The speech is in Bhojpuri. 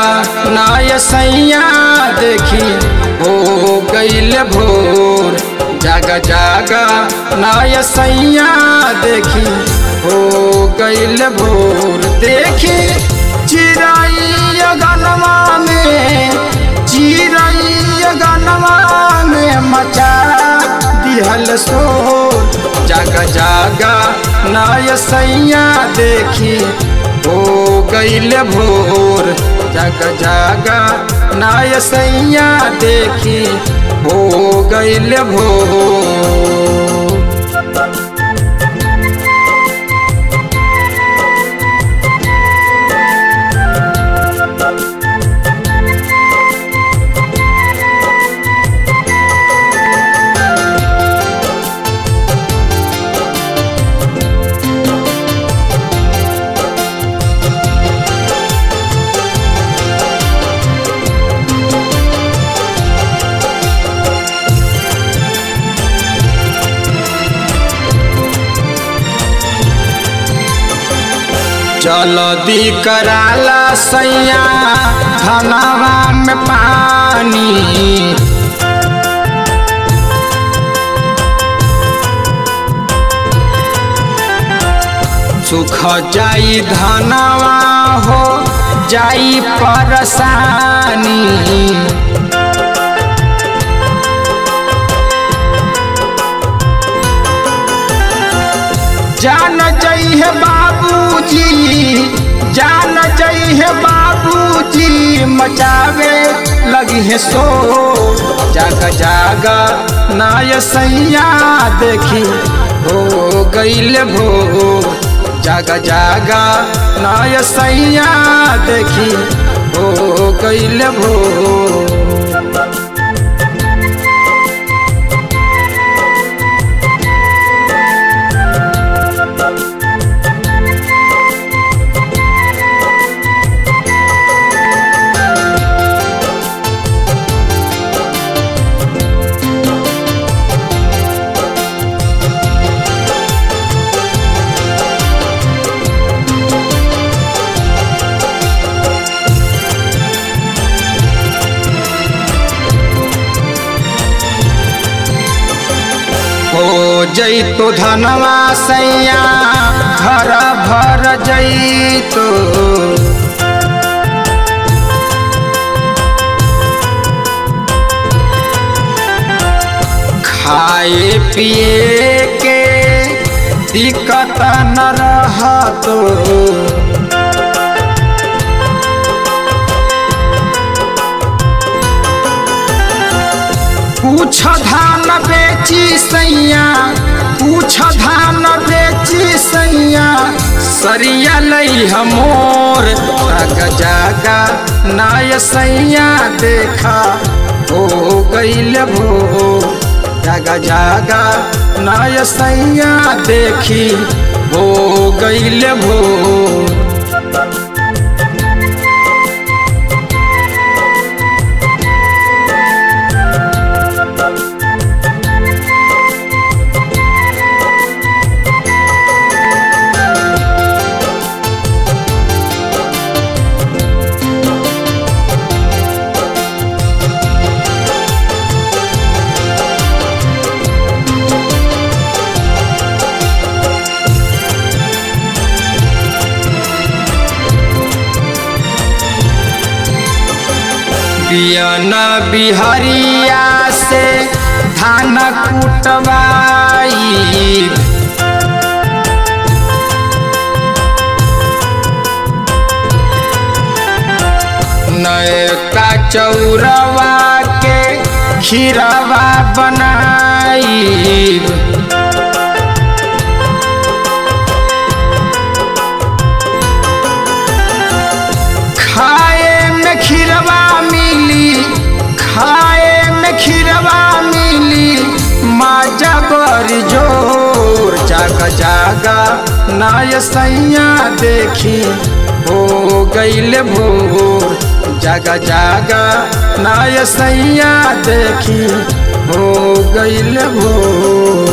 नाय सैया देखी हो गईल भोर जागा जागा नाय सैया देखी हो गईल भोर देखी चिराई गनवा में चिराई गनवा में मचा दिहल शोर जागा जागा नाय सैया देखी हो गईल भोर जागा जागा नाय सैया देखी हो गईल भोर चल दी कराला सैया धनवा में पानी सुख जाई धनवा हो जाई परसानी जान जई है बाबूजी जान जई है बाबूजी मचावे लगी है सो जागा जागा नाय सैया देखी हो गईल भो जागा जागा नाय सैया देखी हो गईल भो हो जैतो धनवा सैया घर भर जैतो खाए पिए के दिक्कत न रहतो पूछ धान बेची सैया पूछ धान बेची सैया सरिया लई हमोर जागा जागा नाय सैया देखा हो गईल भो जागा जागा नाय सैया देखी हो गईल भो बियना बिहरिया से धान कुटवाई नयका चौरवा के खीरवा बनाई खाए में खीरवा मिली खाए में खीरवा मिली माजा बरी जोर जागा जागा नाय सैया देखी हो गईल भोर जागा जागा नाय सैया देखी हो गईल भोर